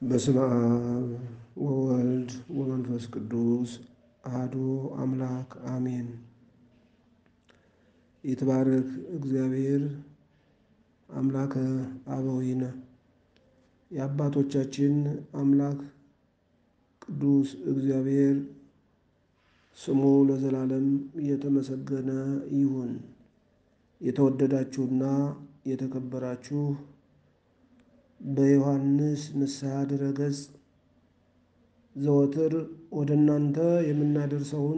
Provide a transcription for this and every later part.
በስመ አብ ወወልድ ወመንፈስ ቅዱስ አሐዱ አምላክ አሜን። ይትባረክ እግዚአብሔር አምላከ አበዊነ የአባቶቻችን አምላክ ቅዱስ እግዚአብሔር ስሙ ለዘላለም እየተመሰገነ ይሁን። የተወደዳችሁና የተከበራችሁ በዮሐንስ ንስሐ ድረገጽ ዘወትር ወደ እናንተ የምናደርሰውን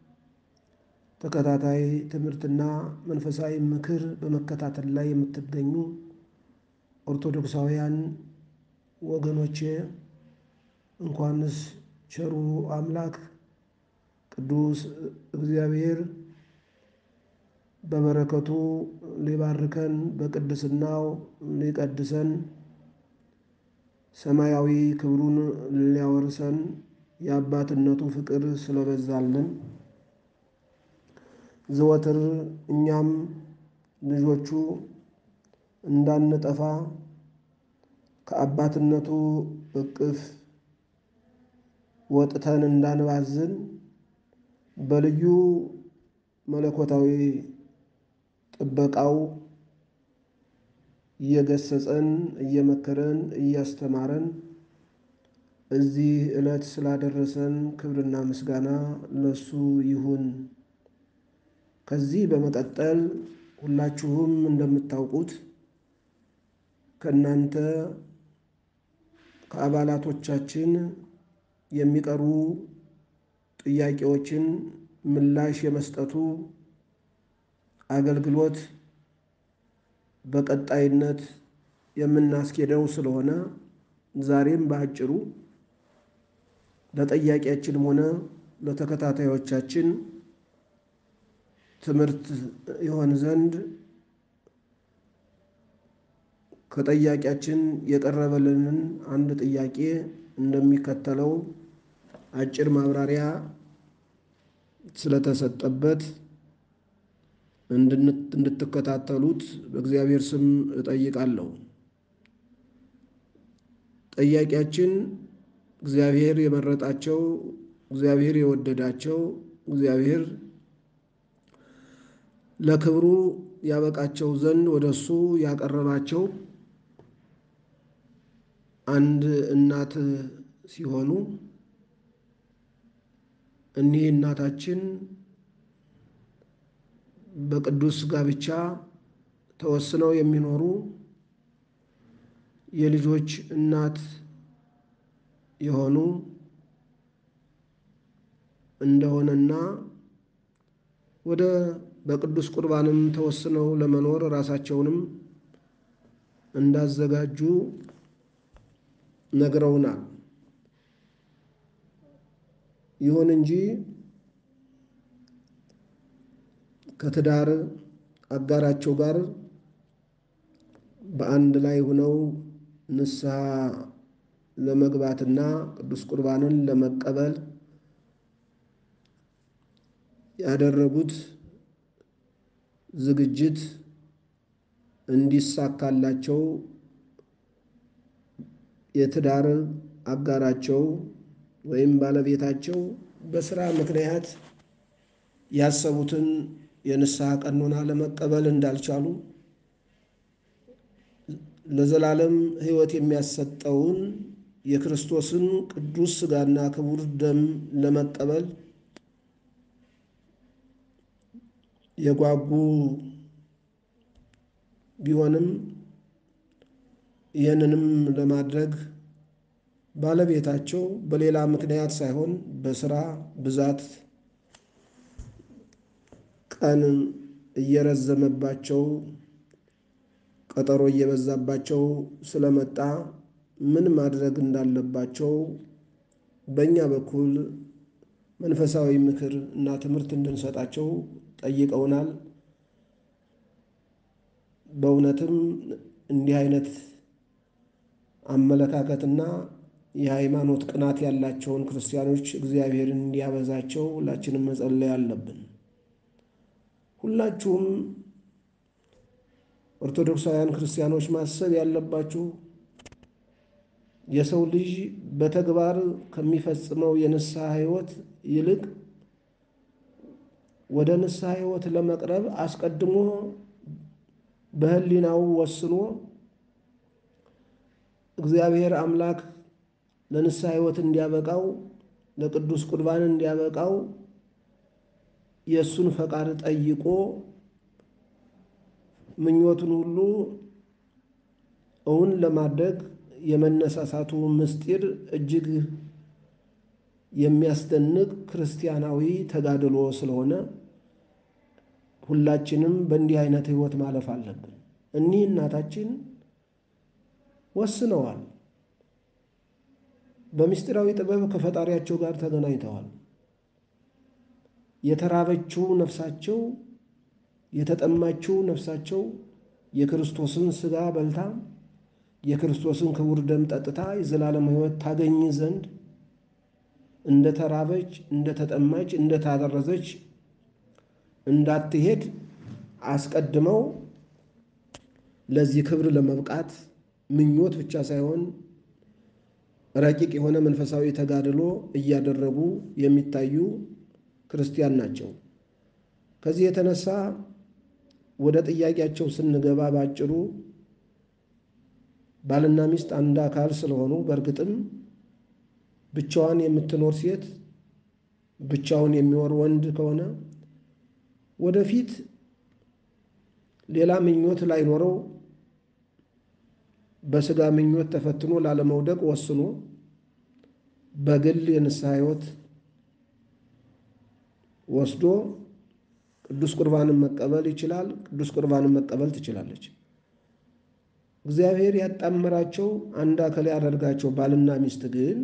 ተከታታይ ትምህርትና መንፈሳዊ ምክር በመከታተል ላይ የምትገኙ ኦርቶዶክሳውያን ወገኖቼ እንኳንስ ቸሩ አምላክ ቅዱስ እግዚአብሔር በበረከቱ ሊባርከን በቅድስናው ሊቀድሰን ሰማያዊ ክብሩን ሊያወርሰን የአባትነቱ ፍቅር ስለበዛልን ዘወትር እኛም ልጆቹ እንዳንጠፋ ከአባትነቱ እቅፍ ወጥተን እንዳንባዝን በልዩ መለኮታዊ ጥበቃው እየገሰጸን እየመከረን እያስተማረን እዚህ ዕለት ስላደረሰን ክብርና ምስጋና ለሱ ይሁን። ከዚህ በመቀጠል ሁላችሁም እንደምታውቁት ከእናንተ ከአባላቶቻችን የሚቀሩ ጥያቄዎችን ምላሽ የመስጠቱ አገልግሎት በቀጣይነት የምናስኬደው ስለሆነ ዛሬም በአጭሩ ለጠያቂያችንም ሆነ ለተከታታዮቻችን ትምህርት ይሆን ዘንድ ከጠያቂያችን የቀረበልንን አንድ ጥያቄ እንደሚከተለው አጭር ማብራሪያ ስለተሰጠበት እንድትከታተሉት በእግዚአብሔር ስም እጠይቃለሁ። ጠያቂያችን እግዚአብሔር የመረጣቸው፣ እግዚአብሔር የወደዳቸው፣ እግዚአብሔር ለክብሩ ያበቃቸው ዘንድ ወደ እሱ ያቀረባቸው አንድ እናት ሲሆኑ እኒህ እናታችን በቅዱስ ጋብቻ ተወስነው የሚኖሩ የልጆች እናት የሆኑ እንደሆነና ወደ በቅዱስ ቁርባንም ተወስነው ለመኖር ራሳቸውንም እንዳዘጋጁ ነግረውናል። ይሁን እንጂ ከትዳር አጋራቸው ጋር በአንድ ላይ ሆነው ንስሐ ለመግባትና ቅዱስ ቁርባንን ለመቀበል ያደረጉት ዝግጅት እንዲሳካላቸው የትዳር አጋራቸው ወይም ባለቤታቸው በስራ ምክንያት ያሰቡትን የንስሐ ቀኖና ለመቀበል እንዳልቻሉ ለዘላለም ሕይወት የሚያሰጠውን የክርስቶስን ቅዱስ ሥጋና ክቡር ደም ለመቀበል የጓጉ ቢሆንም ይህንንም ለማድረግ ባለቤታቸው በሌላ ምክንያት ሳይሆን በስራ ብዛት ቀን እየረዘመባቸው ቀጠሮ እየበዛባቸው ስለመጣ ምን ማድረግ እንዳለባቸው በእኛ በኩል መንፈሳዊ ምክር እና ትምህርት እንድንሰጣቸው ጠይቀውናል። በእውነትም እንዲህ አይነት አመለካከትና የሃይማኖት ቅናት ያላቸውን ክርስቲያኖች እግዚአብሔርን እንዲያበዛቸው ሁላችንም መጸለይ አለብን። ሁላችሁም ኦርቶዶክሳውያን ክርስቲያኖች ማሰብ ያለባችሁ የሰው ልጅ በተግባር ከሚፈጽመው የንስሐ ሕይወት ይልቅ ወደ ንስሐ ሕይወት ለመቅረብ አስቀድሞ በሕሊናው ወስኖ እግዚአብሔር አምላክ ለንስሐ ሕይወት እንዲያበቃው ለቅዱስ ቁርባን እንዲያበቃው የእሱን ፈቃድ ጠይቆ ምኞቱን ሁሉ እውን ለማድረግ የመነሳሳቱ ምስጢር እጅግ የሚያስደንቅ ክርስቲያናዊ ተጋድሎ ስለሆነ ሁላችንም በእንዲህ አይነት ሕይወት ማለፍ አለብን። እኒህ እናታችን ወስነዋል። በምስጢራዊ ጥበብ ከፈጣሪያቸው ጋር ተገናኝተዋል። የተራበችው ነፍሳቸው፣ የተጠማችው ነፍሳቸው የክርስቶስን ሥጋ በልታ የክርስቶስን ክቡር ደም ጠጥታ የዘላለም ሕይወት ታገኝ ዘንድ እንደ ተራበች፣ እንደ ተጠማች፣ እንደ ታረዘች እንዳትሄድ አስቀድመው ለዚህ ክብር ለመብቃት ምኞት ብቻ ሳይሆን ረቂቅ የሆነ መንፈሳዊ ተጋድሎ እያደረጉ የሚታዩ ክርስቲያን ናቸው። ከዚህ የተነሳ ወደ ጥያቄያቸው ስንገባ ባጭሩ ባልና ሚስት አንድ አካል ስለሆኑ በእርግጥም ብቻዋን የምትኖር ሴት ብቻውን የሚኖር ወንድ ከሆነ ወደፊት ሌላ ምኞት ላይኖረው በሥጋ ምኞት ተፈትኖ ላለመውደቅ ወስኖ በግል የንስሐ ሕይወት ወስዶ ቅዱስ ቁርባንን መቀበል ይችላል። ቅዱስ ቁርባንን መቀበል ትችላለች። እግዚአብሔር ያጣመራቸው አንድ አካል ያደርጋቸው ባልና ሚስት ግን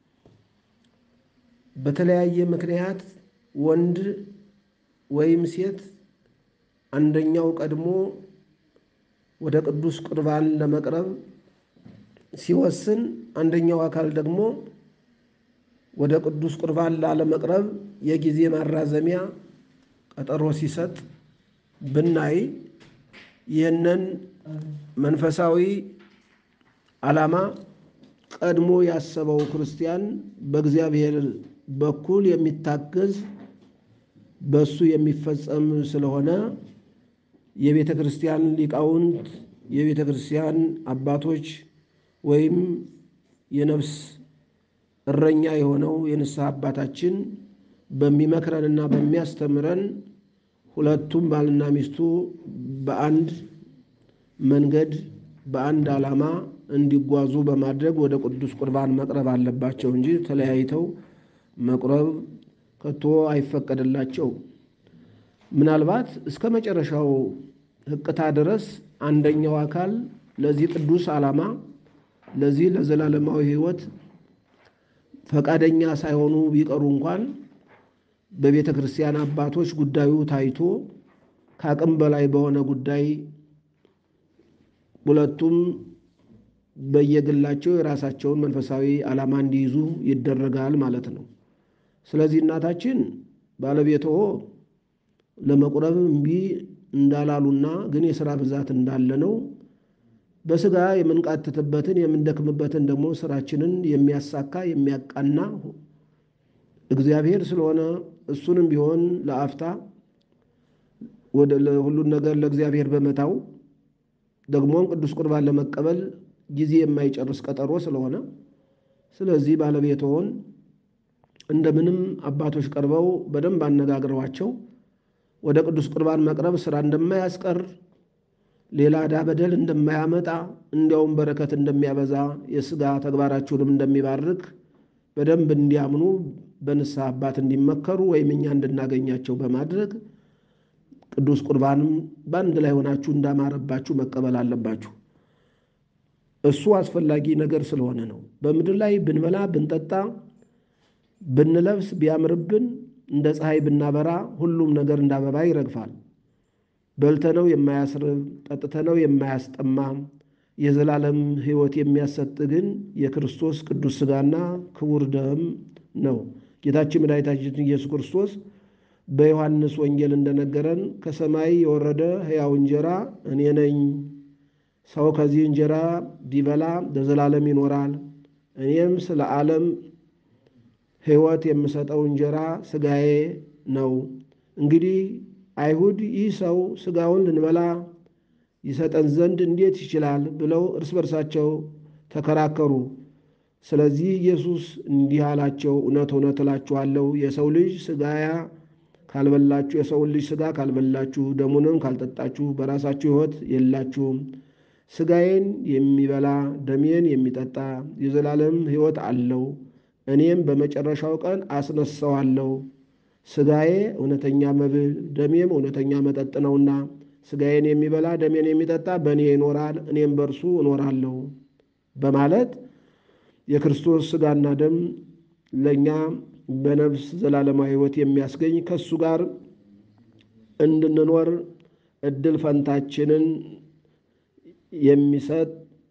በተለያየ ምክንያት ወንድ ወይም ሴት አንደኛው ቀድሞ ወደ ቅዱስ ቁርባን ለመቅረብ ሲወስን፣ አንደኛው አካል ደግሞ ወደ ቅዱስ ቁርባን ላለመቅረብ የጊዜ ማራዘሚያ ቀጠሮ ሲሰጥ ብናይ ይህንን መንፈሳዊ ዓላማ ቀድሞ ያሰበው ክርስቲያን በእግዚአብሔር በኩል የሚታገዝ በእሱ የሚፈጸም ስለሆነ የቤተ ክርስቲያን ሊቃውንት፣ የቤተ ክርስቲያን አባቶች ወይም የነፍስ እረኛ የሆነው የንስሐ አባታችን በሚመክረንና በሚያስተምረን ሁለቱም ባልና ሚስቱ በአንድ መንገድ በአንድ ዓላማ እንዲጓዙ በማድረግ ወደ ቅዱስ ቁርባን መቅረብ አለባቸው እንጂ ተለያይተው መቁረብ ከቶ አይፈቀድላቸው። ምናልባት እስከ መጨረሻው ሕቅታ ድረስ አንደኛው አካል ለዚህ ቅዱስ ዓላማ ለዚህ ለዘላለማዊ ሕይወት ፈቃደኛ ሳይሆኑ ቢቀሩ እንኳን በቤተ ክርስቲያን አባቶች ጉዳዩ ታይቶ ከአቅም በላይ በሆነ ጉዳይ ሁለቱም በየግላቸው የራሳቸውን መንፈሳዊ ዓላማ እንዲይዙ ይደረጋል ማለት ነው። ስለዚህ እናታችን ባለቤትዎ ለመቁረብ እምቢ እንዳላሉና ግን የሥራ ብዛት እንዳለ ነው በሥጋ የምንቃትትበትን የምንደክምበትን ደግሞ ስራችንን የሚያሳካ የሚያቃና እግዚአብሔር ስለሆነ እሱንም ቢሆን ለአፍታ ወደ ሁሉን ነገር ለእግዚአብሔር በመታው ደግሞም ቅዱስ ቁርባን ለመቀበል ጊዜ የማይጨርስ ቀጠሮ ስለሆነ ስለዚህ ባለቤትዎን እንደምንም አባቶች ቀርበው በደንብ አነጋግረዋቸው ወደ ቅዱስ ቁርባን መቅረብ ስራ እንደማያስቀር ሌላ ዕዳ በደል እንደማያመጣ እንዲያውም በረከት እንደሚያበዛ የሥጋ ተግባራችሁንም እንደሚባርክ በደንብ እንዲያምኑ በንስሐ አባት እንዲመከሩ ወይም እኛ እንድናገኛቸው በማድረግ ቅዱስ ቁርባንም በአንድ ላይ ሆናችሁ እንዳማረባችሁ መቀበል አለባችሁ። እሱ አስፈላጊ ነገር ስለሆነ ነው። በምድር ላይ ብንበላ ብንጠጣ ብንለብስ ቢያምርብን እንደ ፀሐይ ብናበራ ሁሉም ነገር እንደ አበባ ይረግፋል። በልተነው የማያስርብ ጠጥተነው የማያስጠማ የዘላለም ሕይወት የሚያሰጥ ግን የክርስቶስ ቅዱስ ሥጋና ክቡር ደም ነው። ጌታችን መድኃኒታችን ኢየሱስ ክርስቶስ በዮሐንስ ወንጌል እንደነገረን ከሰማይ የወረደ ሕያው እንጀራ እኔ ነኝ። ሰው ከዚህ እንጀራ ቢበላ ለዘላለም ይኖራል፣ እኔም ስለ ዓለም ሕይወት የምሰጠው እንጀራ ሥጋዬ ነው። እንግዲህ አይሁድ ይህ ሰው ሥጋውን ልንበላ ይሰጠን ዘንድ እንዴት ይችላል? ብለው እርስ በርሳቸው ተከራከሩ። ስለዚህ ኢየሱስ እንዲህ አላቸው፣ እውነት እውነት እላችኋለሁ የሰው ልጅ ሥጋያ ካልበላችሁ የሰውን ልጅ ሥጋ ካልበላችሁ ደሙንም ካልጠጣችሁ በራሳችሁ ሕይወት የላችሁም። ሥጋዬን የሚበላ ደሜን የሚጠጣ የዘላለም ሕይወት አለው፣ እኔም በመጨረሻው ቀን አስነሣዋለሁ። ሥጋዬ እውነተኛ መብል ደሜም እውነተኛ መጠጥ ነውና ሥጋዬን የሚበላ ደሜን የሚጠጣ በእኔ ይኖራል፣ እኔም በእርሱ እኖራለሁ በማለት የክርስቶስ ሥጋና ደም ለእኛ በነፍስ ዘላለማዊ ሕይወት የሚያስገኝ ከእሱ ጋር እንድንኖር እድል ፈንታችንን የሚሰጥ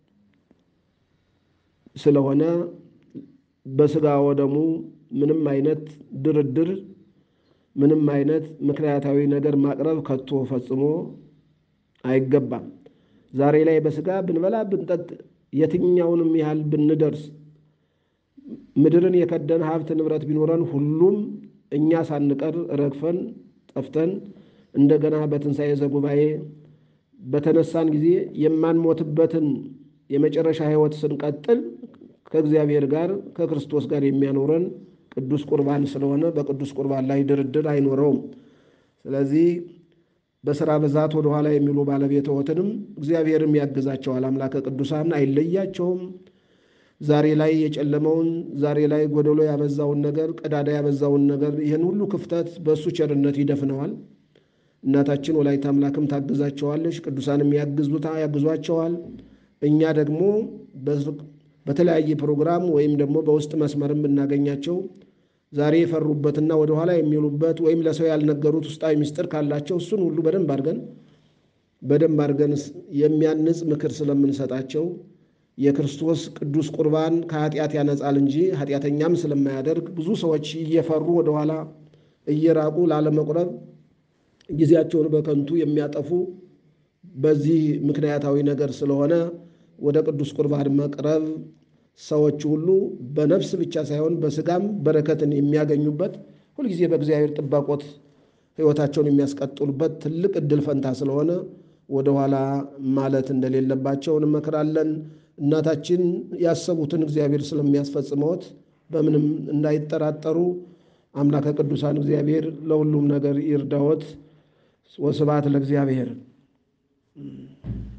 ስለሆነ በሥጋ ወደሙ ምንም አይነት ድርድር ምንም አይነት ምክንያታዊ ነገር ማቅረብ ከቶ ፈጽሞ አይገባም። ዛሬ ላይ በሥጋ ብንበላ ብንጠጥ የትኛውንም ያህል ብንደርስ ምድርን የከደን ሀብት ንብረት ቢኖረን ሁሉም እኛ ሳንቀር ረግፈን ጠፍተን እንደገና በትንሣኤ ዘጉባኤ በተነሳን ጊዜ የማንሞትበትን የመጨረሻ ሕይወት ስንቀጥል ከእግዚአብሔር ጋር ከክርስቶስ ጋር የሚያኖረን ቅዱስ ቁርባን ስለሆነ በቅዱስ ቁርባን ላይ ድርድር አይኖረውም። ስለዚህ በሥራ ብዛት ወደኋላ የሚሉ ባለቤትዎትንም እግዚአብሔርም ያግዛቸዋል። አምላከ ቅዱሳን አይለያቸውም። ዛሬ ላይ የጨለመውን ዛሬ ላይ ጎደሎ ያበዛውን ነገር ቀዳዳ ያበዛውን ነገር ይህን ሁሉ ክፍተት በእሱ ቸርነት ይደፍነዋል። እናታችን ወላዲተ አምላክም ታግዛቸዋለች። ቅዱሳንም ያግዙታ ያግዟቸዋል። እኛ ደግሞ በተለያየ ፕሮግራም ወይም ደግሞ በውስጥ መስመርም ብናገኛቸው ዛሬ የፈሩበትና ወደኋላ የሚሉበት ወይም ለሰው ያልነገሩት ውስጣዊ ምስጢር ካላቸው እሱን ሁሉ በደንብ አድርገን በደንብ አድርገን የሚያንጽ ምክር ስለምንሰጣቸው የክርስቶስ ቅዱስ ቁርባን ከኃጢአት ያነጻል እንጂ ኃጢአተኛም ስለማያደርግ ብዙ ሰዎች እየፈሩ ወደኋላ እየራቁ ላለመቁረብ ጊዜያቸውን በከንቱ የሚያጠፉ በዚህ ምክንያታዊ ነገር ስለሆነ ወደ ቅዱስ ቁርባን መቅረብ ሰዎች ሁሉ በነፍስ ብቻ ሳይሆን በሥጋም በረከትን የሚያገኙበት ሁልጊዜ በእግዚአብሔር ጥባቆት ሕይወታቸውን የሚያስቀጥሉበት ትልቅ እድል ፈንታ ስለሆነ ወደኋላ ማለት እንደሌለባቸው እንመክራለን። እናታችን ያሰቡትን እግዚአብሔር ስለሚያስፈጽመዎት በምንም እንዳይጠራጠሩ አምላከ ቅዱሳን እግዚአብሔር ለሁሉም ነገር ይርዳዎት። ወስብሐት ለእግዚአብሔር።